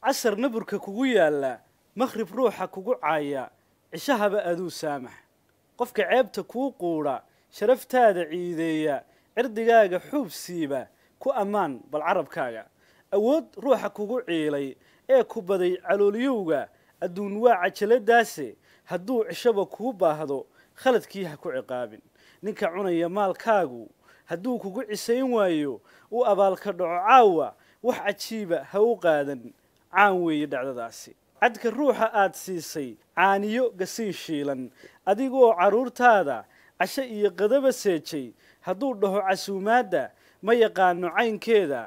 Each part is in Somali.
casar naburka kugu yaalla makhrib ruuxa kugu caaya cishahaba aduu saamax qofka ceebta kuu quudha sharaftaada ciideeya cirdigaaga xuub siiba ku ammaan bal carabkaaga awood ruuxa kugu ciilay ee ku baday caloolyowga adduun waa cajaladaase hadduu cishaba kuu baahdo khaladkii ha ku ciqaabin ninka cunaya maalkaagu hadduu kugu cisayn waayo u abaalka dhaco caawa wax cajiiba ha u qaadan caan weeye dhacdadaasi cadka ruuxa aad siisay caaniyo gasiin shiilan adigoo carruurtaada casho iyo qadaba seejay hadduu dhaho casuumaadda ma yaqaano caynkeeda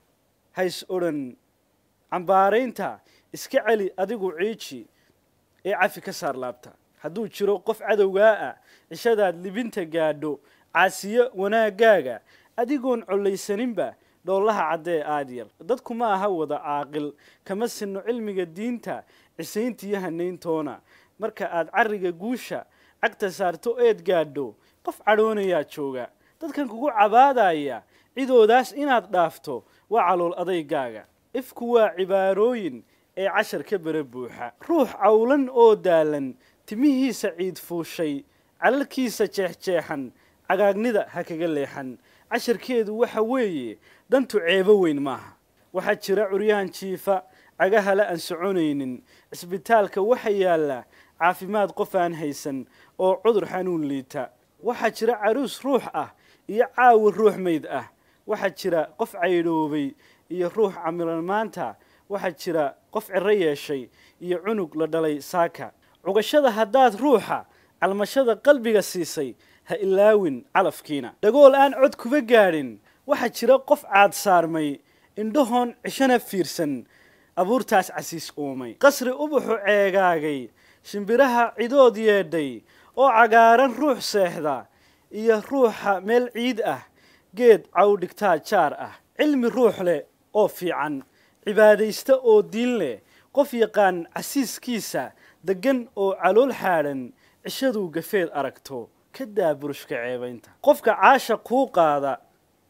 hays odhan cambaaraynta iska celi adigu ciiji ee cafi ka saar laabta hadduu jiro qof cadowgaa ah cishadaad libinta gaadho caasiyo wanaaggaaga adigoon collaysaninba dhoolaha caddee aad yar dadku ma aha wada caaqil kama sinno cilmiga diinta cisayntiyo hanayntoona marka aad carriga guusha cagta saarto eed gaadho qof cadhoonayaa jooga dadkan kugu cabaadaya cidoodaas inaad dhaafto waa calool adaygaaga ifku waa cibaarooyin ee cashar ka bara buuxa ruux cawlan oo daalan timihiisa ciid fuushay calalkiisa jeexjeexan cagaagnida ha kaga leexan casharkeedu waxa weeye dantu ceebo weyn maaha waxaa jira curyahan jiifa cagahala aan soconaynin cisbitaalka waxa yaalla caafimaad qof aan haysan oo cudur xanuun liita waxaa jira caruus ruux ah iyo caawi ruux mayd ah waxaa jira qof caydhoobay iyo ruux camilan maanta waxaa jira qof ciro yeeshay iyo cunug la dhalay saaka cugashada haddaad ruuxa calmashada qalbiga siisay ha ilaawin calafkiina dhagool aan cod kuba gaadhin waxaa jira qof caad saarmay indhahoon cishana fiirsan abuurtaas casiis uumay qasri ubaxu ceegaagay shimbiraha cidood yeedhay oo cagaaran ruux seexda iyo ruuxa meel ciid ah geed caw dhigtaa jaar ah cilmi ruux leh oo fiican cibaadaysta oo diin leh qof yaqaan casiiskiisa deggan oo calool xaadhan cishaduu gafeed aragto ka daa burushka ceebaynta qofka caasha kuu qaada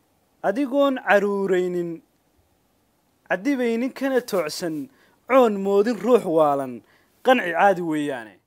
adigoon caruuraynin cadibaynin kana toocsan coon moodin ruux waalan qanci caadi weeyaane